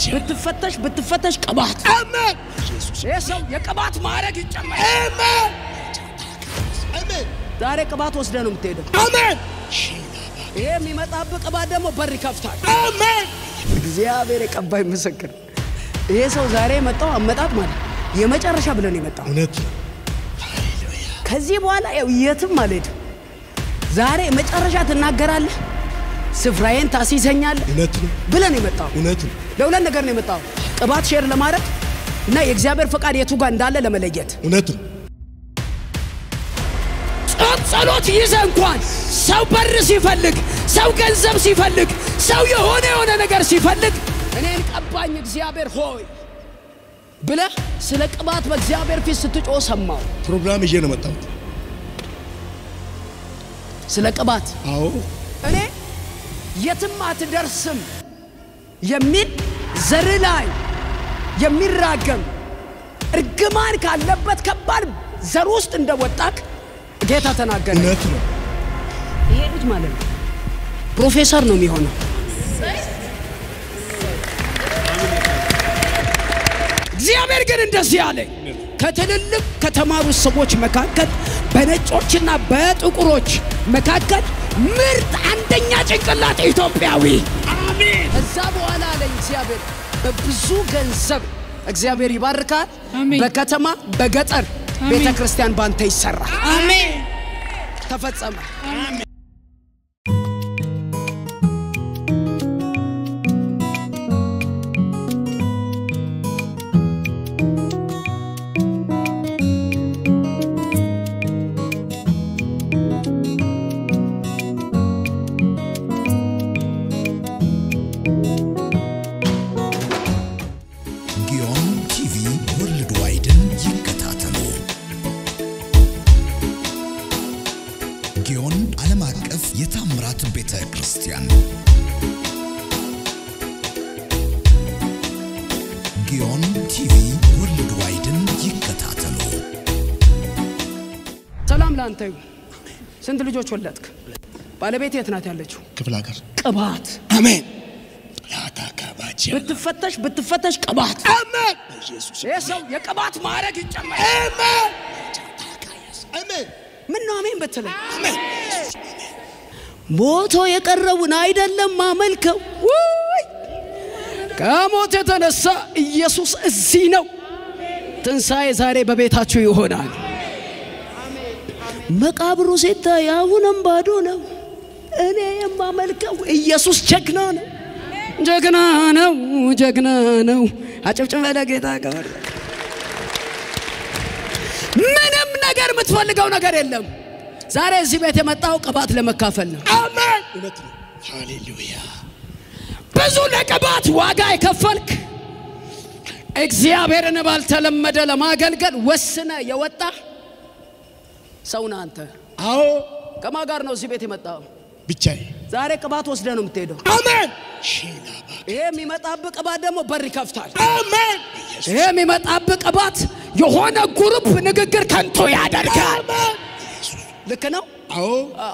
ብትፈተሽ ብትፈተሽ ቅባት አሜን ይህ ሰው የቅባት ማዕረግ ይጨመር። አሜን አሜን ዛሬ ቅባት ወስደ ነው የምትሄደው። አሜን ይሄ የሚመጣብህ ቅባት ደግሞ በር ይከፍታል። አሜን እግዚአብሔር የቀባይ ምስክር። ይሄ ሰው ዛሬ የመጣው አመጣጥ ማለት የመጨረሻ ብለን የመጣው እውነት ነው ከዚህ በኋላ ያው የትም አልሄድም። ዛሬ መጨረሻ ትናገራለህ፣ ስፍራዬን ታስይዘኛለህ እውነት ነው ብለን የመጣው እውነት ነው ለሁለት ነገር ነው የመጣው፣ ቅባት ሼር ለማድረግ እና የእግዚአብሔር ፈቃድ የቱ ጋር እንዳለ ለመለየት። እውነት ነው ጾም ጸሎት ይዘ እንኳን ሰው በር ሲፈልግ፣ ሰው ገንዘብ ሲፈልግ፣ ሰው የሆነ የሆነ ነገር ሲፈልግ እኔን ቀባኝ እግዚአብሔር ሆይ ብለህ ስለ ቅባት በእግዚአብሔር ፊት ስትጮህ ሰማው። ፕሮግራም ይዤ ነው መጣሁት ስለ ቅባት አዎ እኔ የትም አትደርስም የሚል ዘር ላይ የሚራገም እርግማን ካለበት ከባድ ዘር ውስጥ እንደወጣክ ጌታ ተናገረ። እውነት ነው ይሄ ልጅ ማለት ነው ፕሮፌሰር ነው የሚሆነው። እግዚአብሔር ግን እንደዚህ አለ፣ ከትልልቅ ከተማሩ ሰዎች መካከል በነጮችና በጥቁሮች መካከል ምርጥ አንደኛ ጭንቅላት ኢትዮጵያዊ። አሜን። ከዛ በኋላ አለኝ እግዚአብሔር በብዙ ገንዘብ እግዚአብሔር ይባርካል። አሜን። በከተማ በገጠር አሜን። ቤተ ክርስቲያን ባንተ ይሰራል። አሜን ተፈጸመ። ጊዮን ቲቪ ወርልድ ዋይድን ይከታተሉ። ጊዮን ዓለም አቀፍ የታምራት ቤተ ክርስቲያን ጊዮን ቲቪ ወርልድ ዋይድን ይከታተሉ። ሰላም ለአንተ ይሁን። ስንት ልጆች ወለድክ? ባለቤት የት ናት ያለችው? ክፍለ ሀገር ቅባት አሜን ላታካባች ብትፈተሽ ብትፈተሽ ቅባት አሜን ኢየሱስ ይህ ሰው የቅባት ማዕረግ ይጨመር። አሜን አሜን ምን ነው አሜን ብትለኝ አሜን ሞቶ የቀረውን አይደለም ማመልከው። ውይ! ከሞት የተነሳ ኢየሱስ እዚህ ነው። ትንሣኤ ዛሬ በቤታችሁ ይሆናል። መቃብሩ ሲታይ አሁንም ባዶ ነው። እኔ የማመልከው ኢየሱስ ጀግና ነው፣ ጀግና ነው፣ ጀግና ነው። አጨብጭበ ለጌታ ክብር። ምንም ነገር የምትፈልገው ነገር የለም። ዛሬ እዚህ ቤት የመጣው ቅባት ለመካፈል ነው። አሜን እውነት ነው ሃሌሉያ ብዙ ለቅባት ዋጋ የከፈልክ እግዚአብሔርን ባልተለመደ ለማገልገል ወስነ የወጣ ሰው ነህ አንተ። አዎ ከማን ጋር ነው እዚህ ቤት የመጣው? ብቻዬ ዛሬ ቅባት ወስደ ነው የምትሄደው። አሜን ሼላባ ይሄ የሚመጣብህ ቅባት ደግሞ በር ይከፍታል። አሜን ይሄ የሚመጣብህ ቅባት የሆነ ግሩፕ ንግግር ከንቶ ያደርጋል። ልክ ነው። አዎ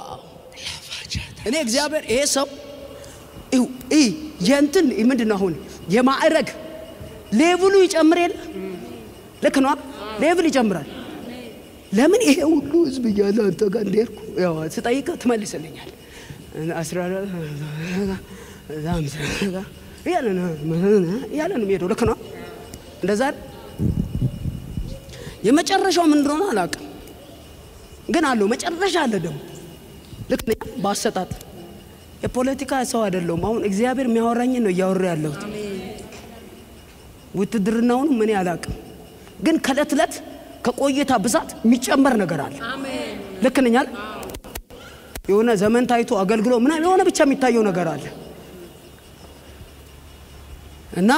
እኔ እግዚአብሔር ይሄ ሰው ይው ይ የእንትን ምንድን ነው አሁን የማዕረግ ሌቭሉ ይጨምር የለ ልክ ነው ሌቭል ይጨምራል ለምን ይሄ ሁሉ ህዝብ እያለ አንተ ጋር እንደሄድኩ ያው ስጠይቅህ ትመልስልኛል አስራ አራት ሃምሳ እያለ ነው እያለ ነው የሚሄደው ልክ ነው እንደዛ አይደል? የመጨረሻው ምን እንደሆነ አላውቅም ግን አለው መጨረሻ አለ ደግሞ ልክ ነኝ በአሰጣጥ የፖለቲካ ሰው አይደለሁም። አሁን እግዚአብሔር የሚያወራኝን ነው እያወራ ያለሁት። ውትድርናውን ምን አላውቅም፣ ግን ከእለት እለት ከቆይታ ብዛት የሚጨመር ነገር አለ። ልክ ነኝ አይደል? የሆነ ዘመን ታይቶ አገልግሎ ምናምን የሆነ ብቻ የሚታየው ነገር አለ እና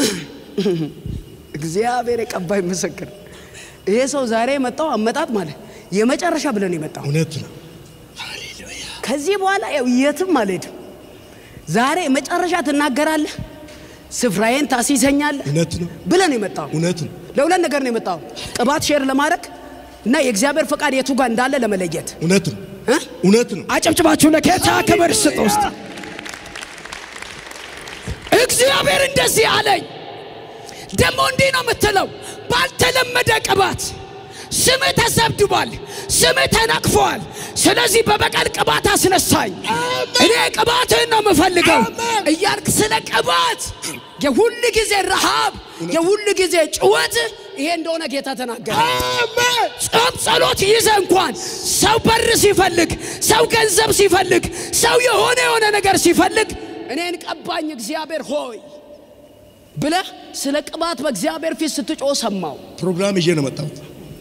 እግዚአብሔር የቀባይ ምስክር ይሄ ሰው ዛሬ የመጣው አመጣጥ ማለት የመጨረሻ ብለን የመጣው እውነት ነው ሃሌሉያ ከዚህ በኋላ ያው የትም አልሄድም። ዛሬ መጨረሻ ትናገራለህ፣ ስፍራዬን ታስይዘኛለህ እውነት ነው ብለን የመጣው እውነት ነው ለሁለት ነገር ነው የመጣው፣ ቅባት ሼር ለማድረግ እና የእግዚአብሔር ፈቃድ የቱ ጋር እንዳለ ለመለየት እውነት ነው እ? እውነት ነው አጨብጭባችሁ ለጌታ ክብር ስጥ ውስጥ እግዚአብሔር እንደዚህ አለኝ። ደግሞ እንዲህ ነው የምትለው፣ ባልተለመደ ቅባት ስምህ ተሰብድቧል፣ ስምህ ተነቅፏል። ስለዚህ በበቀል ቅባት አስነሳኝ። እኔ ቅባትህን ነው የምፈልገው እያልክ ስለ ቅባት የሁል ጊዜ ረሃብ፣ የሁል ጊዜ ጭወት ይሄ እንደሆነ ጌታ ተናገረ። ጾም ጸሎት ይዘ እንኳን ሰው በር ሲፈልግ፣ ሰው ገንዘብ ሲፈልግ፣ ሰው የሆነ የሆነ ነገር ሲፈልግ እኔን ቀባኝ እግዚአብሔር ሆይ ብለህ ስለ ቅባት በእግዚአብሔር ፊት ስትጮህ ሰማው። ፕሮግራም ይዤ ነው መጣሁት።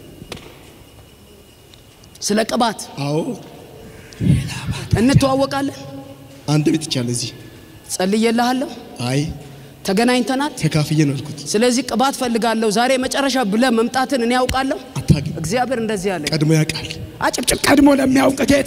ስለ ቅባት አዎ እንተዋወቃለን። አንድ ቤት ይቻለ እዚህ ጸልዬልሃለሁ፣ አይ ተገናኝተናል። ተካፍዬ ነው ያልኩት። ስለዚህ ቅባት ፈልጋለሁ ዛሬ መጨረሻ ብለህ መምጣትን እኔ ያውቃለሁ። አታግኝ እግዚአብሔር እንደዚህ አለ። ቀድሞ ያውቃል። አጭብጭብ ቀድሞ ለሚያውቅ ጌታ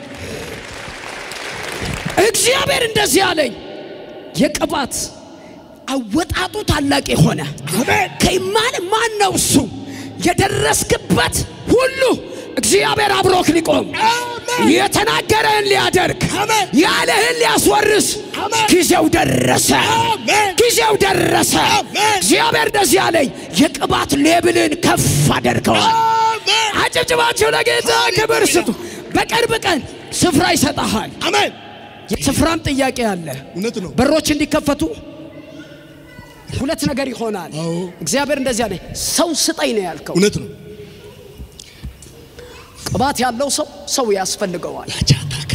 እግዚአብሔር እንደዚህ አለኝ። የቅባት አወጣጡ ታላቅ የሆነ ከማን ማን ነው እሱ የደረስክበት ሁሉ እግዚአብሔር አብሮክ ሊቆም የተናገረህን ሊያደርግ ያለህን ሊያስወርስ ጊዜው ደረሰ። ጊዜው ደረሰ። እግዚአብሔር እንደዚህ አለኝ። የቅባት ሌብልን ከፍ አደርገዋል። አጨብጭባችሁ ለጌታ ክብር ስጡ። በቅርብ ቀን ስፍራ ይሰጠሃል። አሜን። የስፍራም ጥያቄ አለ። እውነት ነው። በሮች እንዲከፈቱ ሁለት ነገር ይሆናል። አዎ። እግዚአብሔር እንደዚህ አለኝ። ሰው ስጠኝ ነው ያልከው። እውነት ነው። ቅባት ያለው ሰው ሰው ያስፈልገዋል። ላቻታካ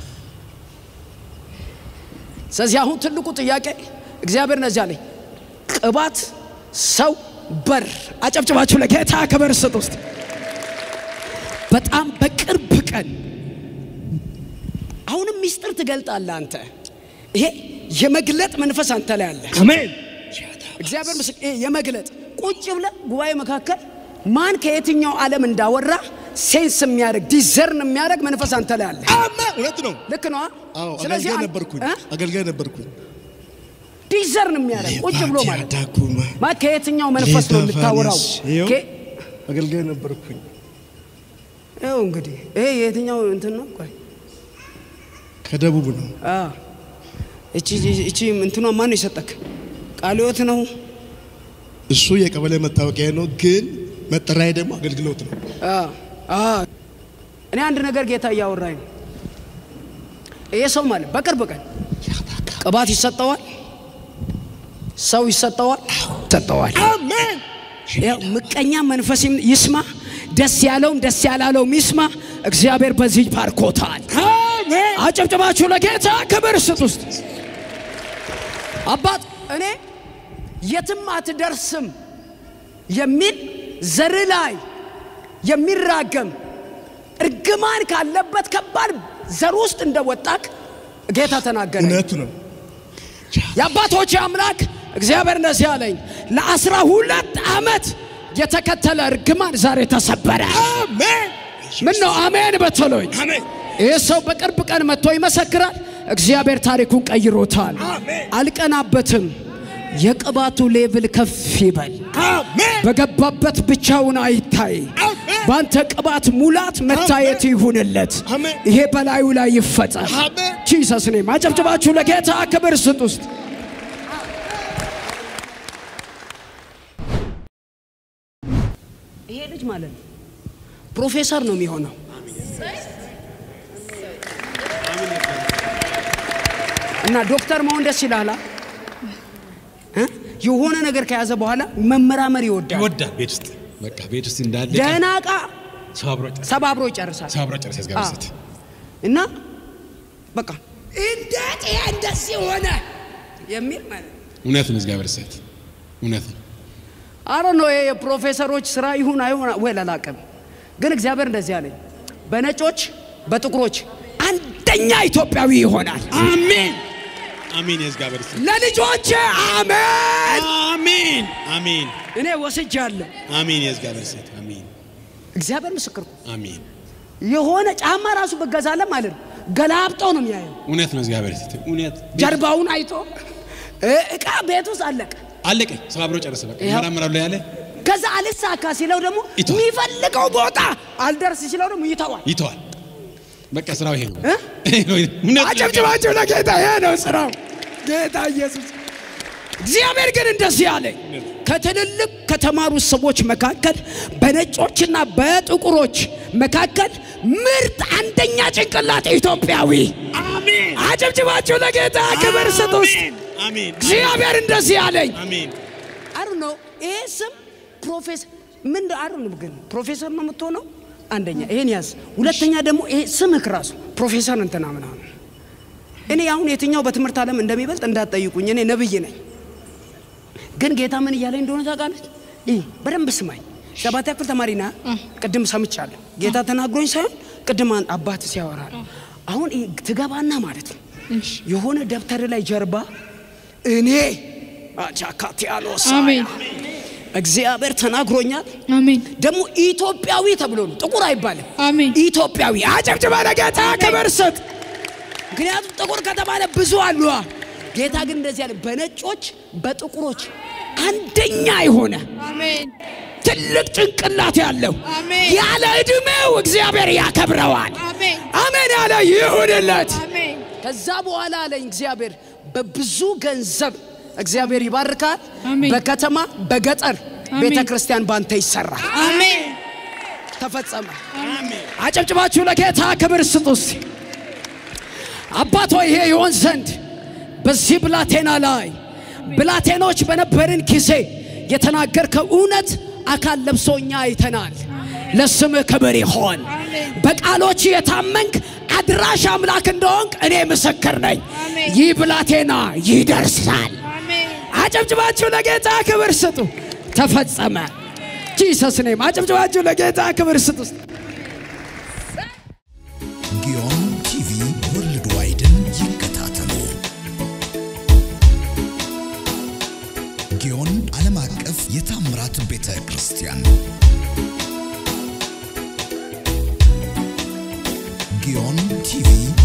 ስለዚህ አሁን ትልቁ ጥያቄ እግዚአብሔር እንደዚህ አለኝ። ቅባት፣ ሰው፣ በር። አጨብጭባችሁ ለጌታ ክብር ስጥ። ውስጥ በጣም በቅርብ ቀን አሁንም ሚስጥር ትገልጣለህ አንተ። ይሄ የመግለጥ መንፈስ አንተ ላይ አለ። አሜን። እግዚአብሔር ምስክ ይሄ የመግለጥ ቁጭ ብለህ ጉባኤ መካከል ማን ከየትኛው ዓለም እንዳወራ ሴንስ የሚያደርግ ዲዘርን የሚያደርግ መንፈስ አንተ ላይ አለ። አሜን። እውነት ነው። ልክ ነው። አዎ ስለዚህ አገልጋይ አን- ነበርኩኝ። እ? አገልጋይ ነበርኩኝ። ዲዘርን የሚያደርግ ቁጭ ብሎ ማለት ዳኩማ ማለት ከየትኛው መንፈስ ነው የምታወራው? ይኸው ከ- አገልጋይ ነበርኩኝ። ይኸው እንግዲህ ይሄ የትኛው እንትን ነው? ቆይ ከደቡብ ነው። አ እቺ እቺ እንትኗ ማን ነው የሰጠክ? ቃለ ሕይወት ነው። እሱ የቀበሌ መታወቂያ ነው፣ ግን መጠሪያ ደግሞ አገልግሎት ነው። አ አ እኔ አንድ ነገር ጌታ እያወራኝ ነው። ይሄ ሰው ማለት በቅርብ ቀን ቅባት ይሰጠዋል፣ ሰው ይሰጠዋል፣ ይሰጠዋል። አሜን። ያው ምቀኛ መንፈስ ይስማ፣ ደስ ያለውም ደስ ያላለውም ይስማ። እግዚአብሔር በዚህ ባርኮታል። አሜን። አጨብጭባችሁ ለጌታ ክብር ስጥ። ውስጥ አባት እኔ የትም አትደርስም የሚል ዘር ላይ የሚራገም እርግማን ካለበት ከባድ ዘር ውስጥ እንደወጣክ ጌታ ተናገረ። እውነት ነው። የአባቶች አምላክ እግዚአብሔር እንደዚህ አለኝ፣ ለአስራ ሁለት ዓመት የተከተለ እርግማን ዛሬ ተሰበረ። አሜን። ምን ነው አሜን በተሎኝ። አሜን። ይህ ሰው በቅርብ ቀን መጥቶ ይመሰክራል። እግዚአብሔር ታሪኩን ቀይሮታል። አሜን። አልቀናበትም። የቅባቱ ሌብል ከፍ ይበል። አሜን። በገባበት ብቻውን አይታይ። አሜን። በአንተ ቅባት ሙላት መታየት ይሁንለት። አሜን። ይሄ በላዩ ላይ ይፈጸም። አሜን። ጂሰስ ኔም አጨብጭባችሁ ለጌታ ክብር ስጥ። ውስጥ ይሄ ልጅ ማለት ነው ፕሮፌሰር ነው የሚሆነው። እና ዶክተር መሆን ደስ ይላል። እ? የሆነ ነገር ከያዘ በኋላ መመራመር ይወዳል። ይወዳል ቤት ውስጥ በቃ ቤት ውስጥ እንዳለ ደህና ዕቃ ሰው አብሮ ጨርስ ሰባብሮ ይጨርሳል። ሰው አብሮ ጨርስ ያስጋብዘት እና በቃ እንዴት ይሄ እንደዚህ ሆነ የሚል ማለት ነው። እውነት ነው። እግዚአብሔር ሴት እውነት ነው። አረ ነው ይሄ የፕሮፌሰሮች ስራ ይሁን አይሁን ወይ አላውቅም፣ ግን እግዚአብሔር እንደዚህ አለኝ፣ በነጮች በጥቁሮች አንደኛ ኢትዮጵያዊ ይሆናል። አሜን አሜን። የእግዚአብሔር ሴት ለልጆቼ አሜን። አሜን አሜን እኔ ወስጃለሁ። አሜን። የእግዚአብሔር ሴት አሜን እግዚአብሔር ምስክር ነው። አሜን። የሆነ ጫማ ራሱ በገዛለን ማለት ነው ገላብጦ ነው የሚያየው። እውነት ነው። እግዚአብሔር ሴት እውነት ጀርባውን አይቶ እ- እቃ ቤት ውስጥ አለቀ። አለቀ። ሰው አብሮ ጨርስ በቃ ይኸው። ይመራመራሉ ያለ ከዛ አልሳካ ሲለው ደግሞ ይተዋል። የሚፈልገው ቦታ አልደርስ ሲለው ደግሞ ይተዋል። ይተዋል። በቃ ስራው ይሄ ነው። እ? ይሄ ነው። እውነት ነው። አጨብጭባችሁ ለጌታ ይሄ ነው ስራው። ጌታ ኢየሱስ እግዚአብሔር ግን እንደዚህ አለኝ፣ ከትልልቅ ከተማሩ ሰዎች መካከል በነጮችና በጥቁሮች መካከል ምርጥ አንደኛ ጭንቅላት ኢትዮጵያዊ። አሜን አጨብጭባችሁ ለጌታ ክብር ስጡ። ውስጥ አሜን እግዚአብሔር እንደዚህ አለኝ። አሜን አሩ ነው ይሄ ስም ፕሮፌሰር ምን አሩ ነው ግን ፕሮፌሰር ነው የምትሆነው። አንደኛ ይሄን ያዝ። ሁለተኛ ደግሞ ይሄ ስምህ ራሱ ፕሮፌሰር እንትና ምናምን። እኔ አሁን የትኛው በትምህርት ዓለም እንደሚበልጥ እንዳትጠይቁኝ። እኔ ነብይ ነኝ። ግን ጌታ ምን እያለኝ እንደሆነ ታውቃለች? ይህ በደንብ ስማኝ። ሰባተኛ ክፍል ተማሪ ና ቅድም ሰምቻለሁ። ጌታ ተናግሮኝ ሳይሆን ቅድም አን- አባት ሲያወራ ነው። አሁን ይህ ትገባና ማለት ነው የሆነ ደብተር ላይ ጀርባ እኔ አጃካቲያሎስ አሜን እግዚአብሔር ተናግሮኛል። አሜን ደግሞ ኢትዮጵያዊ ተብሎ ነው፣ ጥቁር አይባልም። አሜን ኢትዮጵያዊ አጨብጭባ ለጌታ ክብር ስጥ። ምክንያቱም ጥቁር ከተባለ ብዙ አሉ። ጌታ ግን እንደዚህ ያለ በነጮች በጥቁሮች አንደኛ የሆነ አሜን ትልቅ ጭንቅላት ያለው አሜን። ያለ ዕድሜው እግዚአብሔር ያከብረዋል። አሜን አሜን ያለ ይሁንለት። አሜን ከዛ በኋላ አለኝ እግዚአብሔር በብዙ ገንዘብ እግዚአብሔር ይባርካል። አሜን። በከተማ በገጠር አሜን። ቤተ ክርስቲያን ባንተ ይሰራል። አሜን ተፈጸመ። አጨብጭባችሁ ለጌታ ክብር ስጡ። እስቲ አባቶ ይሄ ይሆን ዘንድ በዚህ ብላቴና ላይ ብላቴኖች በነበርን ጊዜ የተናገርከው እውነት አካል ለብሶ እኛ አይተናል። ለስምህ ክብር ይሆን። በቃሎች የታመንክ አድራሽ አምላክ እንደሆንክ እኔ ምስክር ነኝ። አሜን። ይህ ብላቴና ይደርሳል። አሜን አጨብጭባችሁ ለጌታ ክብር ስጡ። ተፈጸመ። ጂሰስ ኔም አጨብጭባችሁ ለጌታ ክብር ስጡ። ጊዮን ቲቪ ወርልድ ዋይድን ይከታተሉ። ጊዮን ዓለም አቀፍ የታምራት ቤተ ክርስቲያን ጊዮን ቲቪ